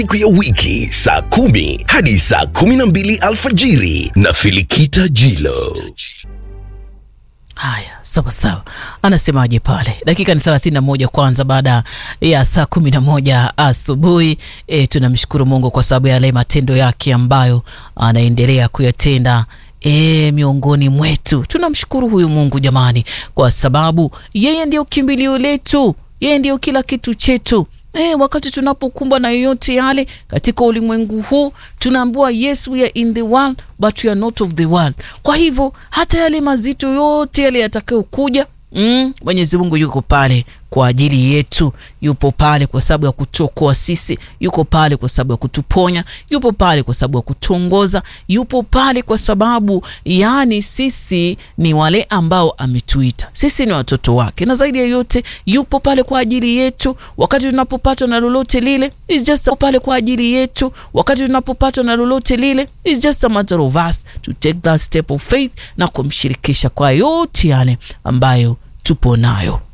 siku ya wiki saa kumi hadi saa kumi na mbili alfajiri na Filikita Jilo. Haya, sawa sawa, anasemaje pale? Dakika ni 31 kwanza baada ya saa kumi na moja asubuhi. E, tunamshukuru Mungu kwa sababu ya yale matendo yake ambayo anaendelea kuyatenda E, miongoni mwetu tunamshukuru huyu Mungu jamani, kwa sababu yeye ndio kimbilio letu, yeye ndio kila kitu chetu. E, wakati tunapokumbwa na yoyote yale katika ulimwengu huu tunaambiwa yes we are in the world but we are not of the world. Kwa hivyo hata yale mazito yote yale yatakayokuja Mm, Mwenyezi Mungu yuko pale kwa ajili yetu, yupo pale kwa sababu ya kutuokoa sisi, yuko pale kwa sababu ya kutuponya, yupo pale kwa sababu ya kutuongoza, yupo pale kwa sababu yani sisi ni wale ambao ametuita, sisi ni watoto wake, na zaidi ya yote yupo pale kwa ajili yetu wakati tunapopatwa na lolote lile, is just pale kwa ajili yetu wakati tunapopatwa na lolote lile, is just a matter of us to take that step of faith na kumshirikisha kwa yote yale ambayo tupo nayo.